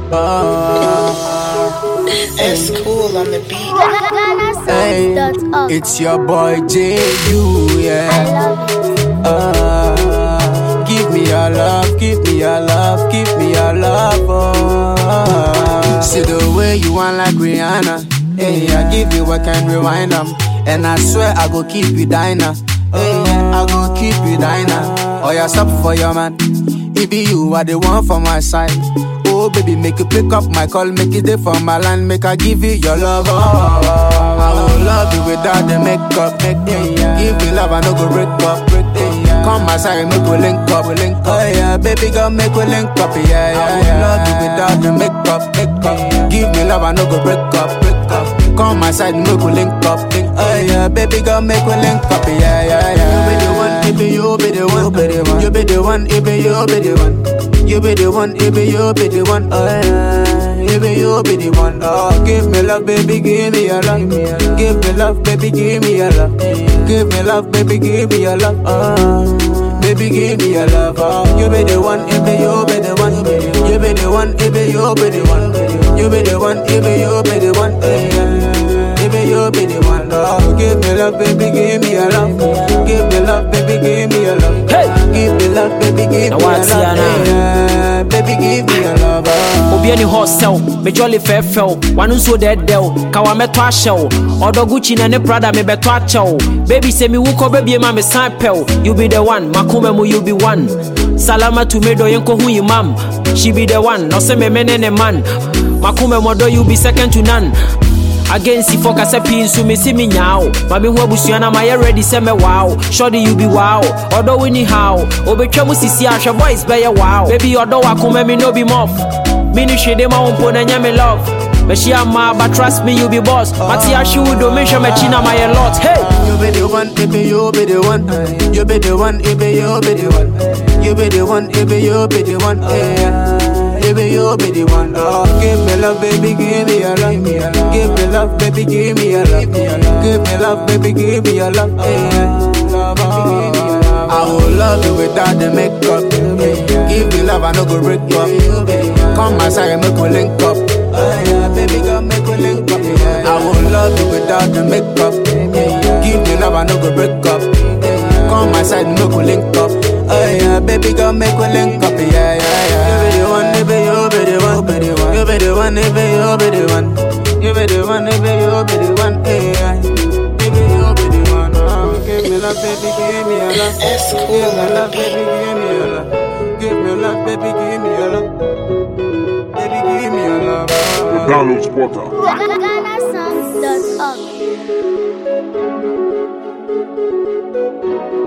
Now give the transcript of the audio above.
Oh, It's cool on the beat. hey, it's your boy J.U. Yeah. I love it. Uh, give me your love, give me your love, give me your love. Oh. See the way you want like Rihanna. Hey, I give you a can rewind them. And I swear I go keep you diner. Hey, I go keep you diner. Oh, yeah, stop for your man. It be you are the one for my side. Oh, baby, make you pick up my call, make it day for my line, make I give you your love. Oh, I will love you without the makeup. Make, yeah, Give me love, I no go break up. Break, yeah. Come my side, make we link up. We link up. Oh, yeah, baby, girl, make we link up. Yeah, yeah, I will love you without the makeup. Makeup. Give me love, I no go break up. Break up. Come my side, make we link up. Link, oh, yeah, baby, girl, make we link up. Yeah, yeah, yeah. You be the one, it be you be the one, be the one. You be the one, it be you be the one. You be the one, it be you be the one. Oh yeah, it be you be the one. Oh, give me love, baby, give me your love. Give me love, baby, give me your love. Give me love, baby, give me your love. Oh, baby, give me your love. Oh, you be the one, it be you be the one. You be the one, it be you be the one. You be the one, it be you be the one. Yeah. Baby, you be the one. Oh, give me love, baby, give me your love. Give me love, baby, give me your love. Hey! Give me love, baby, give Now me your what's love. your name? Yeah, baby, give me your love. Oh. obi ani hɔ sɛw mejɔle fɛfɛw wano nso dɛdɛw kawa mɛtɔ ahyɛw ɔdɔ gucci na ne prada mebɛtɔ akyɛw baby sɛ mewu kɔ bɛbie ma me san pɛw you be the one makoma mu you be one salama to me dɔ yɛnkɔhu yi mam she be the one na ɔsɛ meme ne ne man makoma mu ɔdɔ you be second to none against for kasa pii nso mesi me nyaa wo ma mehu abusua na mayɛ ready sɛ mɛwaa wo sɔde you be wow ɔdɔ wo ni how obɛtwa mu sisi ahwɛ boys bɛyɛ wow baby ɔdɔ wakoma mi no be mof mini hwede ma wo mpo na nyɛ me love bɛhyia ma but trust me you be boss mate ahwe wo do menhwɛ m'akyi na mayɛ lot hey You be the one, it be you be the one. You be the one, it be you be the one. You be the one, it be you be the one. Yeah. It be you be the one. Oh, give me love, baby, give me your love. Give me love, baby, give me your love. Give me love, baby, give me your love. Yeah. Love, oh. I will love you without the makeup. Give me love, I no go break up. Come my side, make we link up. Oh, yeah, baby, girl, make we link up. I will love you without the makeup. Give me love, I no go break up. Come my side, make we link up. Oh yeah, baby girl, make we link up. Yeah, yeah, yeah. You be the one, you be you be the one, be the one. You be the one, you be you be the one. You be the one, you be you be the one. Yeah, you be you be the one. Oh, give me love, baby, give me your love. It's cool Give me on the love, baby, beat. give me your love. Give me love, baby, give me your love. Baby, give me your love. Oh. Download Spotter. GhanaSongs.org.